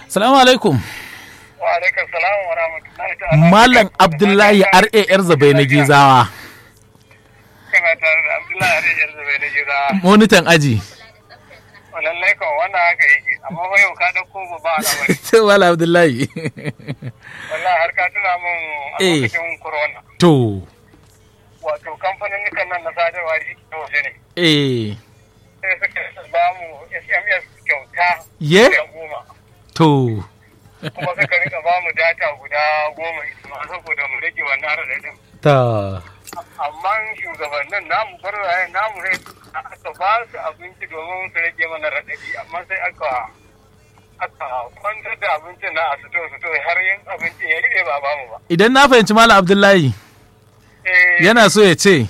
Salamu alaikum. Wa alaikum salam wa rahmatullahi ta'ala. Malam Abdullahi RAR Zabai na Gizawa. Kana tare da Abdullahi Ariyar Zabai na gida. Monitan aji. Lallai kan wannan haka yake. Amma fa yau ka ɗauko ba ba al'amari. Sai Malam Abdullahi. Wallahi har ka tuna min a Eh. lokacin corona. To. Wato kamfanin nan na sadarwa da ke waje ne. Eh. Sai suka ba mu SMS kyauta. Ye? guda goma. To. Kuma suka rika ba mu data guda goma ita ma saboda mu rage wannan raɗaɗin. Ta. amma shugabannin namu barwaye namu ne aka ba su abinci domin su rage mana raɗaɗi amma sai aka aka kwantar da abincin na a sito sito har yin abincin ya rike ba ba mu ba Idan na fahimci Malam Abdullahi eh yana so ya ce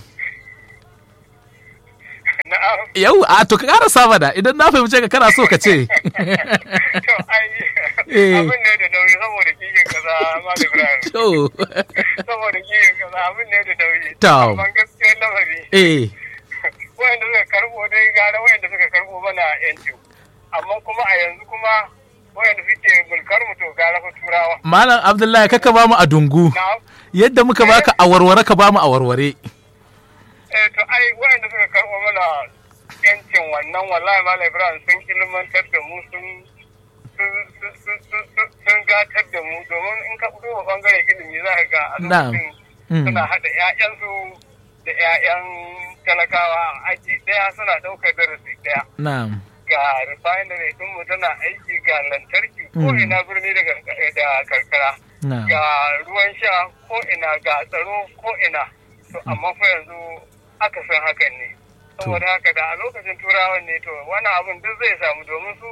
na'am yau a to ka ƙara saba da idan na fahimce ka kana so ka ce. to ai Eh. abin ne da nauyi saboda kiyin kaza ma da Ibrahim To. saboda kiyin kaza abin ne da nauyi To. amma gaskiyar lamari Eh. wayanda suka karbo dai gara wayanda suka karbo mana yanci amma kuma a yanzu kuma wayanda suke mulkar mu to gara fa turawa Malam Abdullahi kaka ba mu a dungu. na'am Yadda muka baka a warware ka ba mu a warware. eh to ai wayanda suka karbo mana yancin wannan wallahi malam ibrahim sun ilmantar da mu sun sun- sun- sun- sun- sun- sun gatar da mu domin in ka fito wa bangaren ilimi za ka ga a Na'am. lokacin Mm. suna haɗa 'ya'yansu da 'ya'yan talakawa a aji ɗaya suna ɗaukar darasi ɗaya Na'am. ga refinery din mu tana aiki ga lantarki ko Mm. ina birni da gar- da karkara Na'am. ga ruwan sha ko ina ga tsaro ko ina to amma fa yanzu aka san hakan ne saboda haka da a lokacin turawan ne to wani abun duk zai samu domin su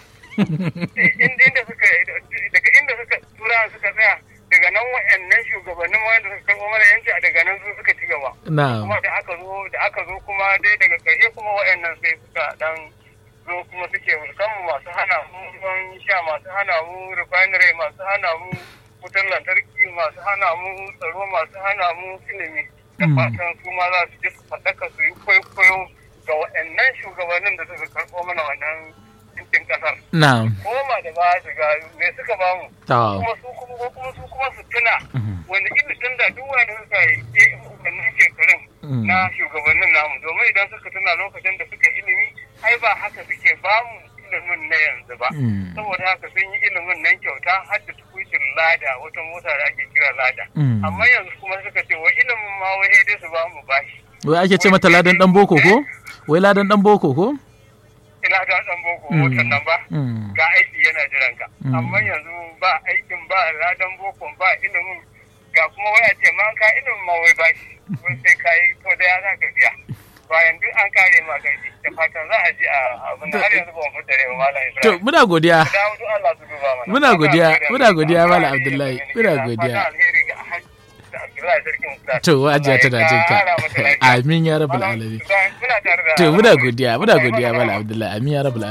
in- inda suka daga inda suka turawan suka tsaya daga nan wa'annan shugabannin wanda suka karɓo mana yanci a daga nan su suka ci gaba Na'am. kuma da aka zo da aka zo kuma dai daga ƙarshe kuma waɗannan sai suka dan zo kuma suke mulkan mu masu hana mu ruwan sha masu hana mu refinery masu hana mu wutar lantarki masu hana mu tsaro masu hana mu ilimi da Mm. fatan su ma za su ji su faɗaka su yi kwaikwayo ga waɗannan shugabannin da suka karɓo mana wannan yankin ƙasar Na'am. koma da ba su ga me suka ba mu Ta. kuma su kuma ko kuma su kuma su tuna Mhm. wanda ilimin da duk wanda suka yi wannan shekarun Mm. na shugabannin namu domin idan suka tuna lokacin da suka ilimi ai ba haka suke ba mu ilimin na yanzu ba Mm. saboda haka sun yi ilimin nan kyauta har da tukucin lada wata mota da ake kira lada Mm. amma yanzu kuma suka ce wa ilimin ma wai sai dai su ba mu bashi Wai ake ce mata ladan dan boko ko? Wai ladan dan boko ko? ina da dan boko Mm. motar nan ba Mm. ga aiki yana jiran ka Mm. amma yanzu ba aikin ba ladan bokon ba ilimin ga kuma waya ce ma ka ilimin ma wai bashi wai sai ka yi to da ya za ka biya bayan duk an kare ma gaji da fatan za a ji a abin da har yanzu ba mu fita da malam To Ibrahim muna godiya. da dawo duk Allah su duba mana Muna godiya, Fatan muna alheri godiya, ga Malam Alheri Abdullahi, ga muna Fatan godiya. alheri ga Hajji da Abdullahi sarkin Ustaz. To wajiya Allah ya tana jin ka. kara mata lafiya. Amin ya rabbal Malam alamin. Ibrahim, muna tare da To muna Malam godiya, muna Allah ya godiya maka Malam rahama. Abdullahi. Amin ya rabbal